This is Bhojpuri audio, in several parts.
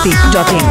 masti.in.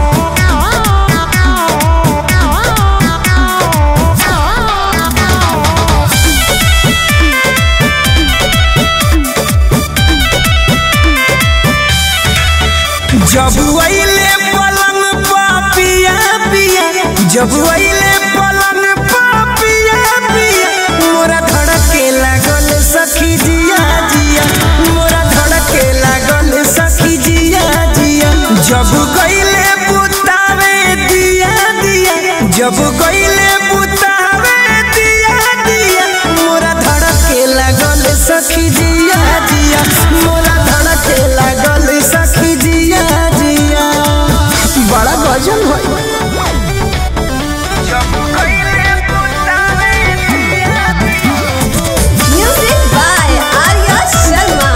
जब वैले पलंग पा पिया पिया जब वैले पलंग पा पिया पिया मोरा धड़के लागल सखी जिया जिया मोरा धड़के लागल सखी जिया जिया जब गईले बुतावे दिया दिया जब गईले बुतावे दिया दिया मोरा धड़के लागल सखी जिया जिया मोरा धड़के लागल सखी जिया जिया बड़ा गजल है जब गईले बुतावे दिया दिया Music by Arya Sharma.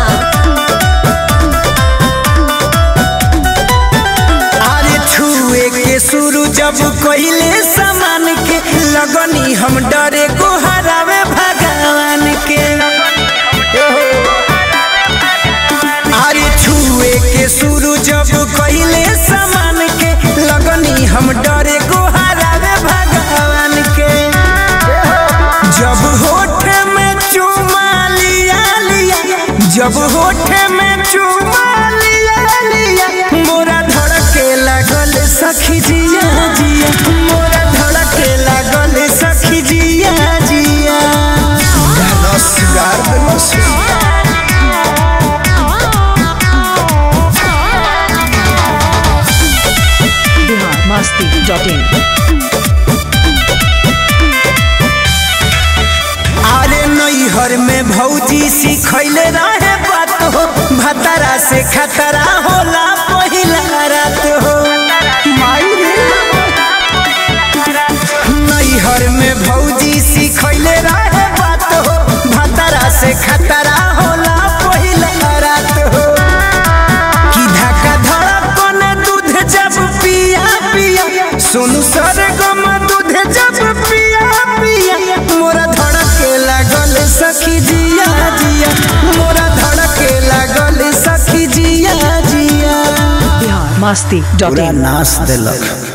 अरे छुए के शुरू जब कहिले सामान के लगनी हम डरे को हरावे भगवान के अरे छुए के शुरू जब कहिले सामान के लगनी हम डरे को हरावे भगवान के जब होठ में चुमा लिया लिया जब होठ में चुमा लिया लिया मोरा धड़के लागल सखी जिया जिया मोरा धड़के लागल सखी जिया जिया रस गार देलस Bihar masti.in. अरे नैहर में भौजी सिखैले रहे बात हो भतरा से खतरा होला पहिला रात हो माई रे। नैहर में भौजी सिखैले रहे बात हो भतरा से खतरा होला पहिला रात हो कि धक्का धड़कन दूध जब पिया पिया सोनू सरगम दूध जब पिया पिया मोरा धड़के लागल सखी जिया जिया मोरा धड़के लागल सखी जिया जिया Bihar masti.in. नाश देलक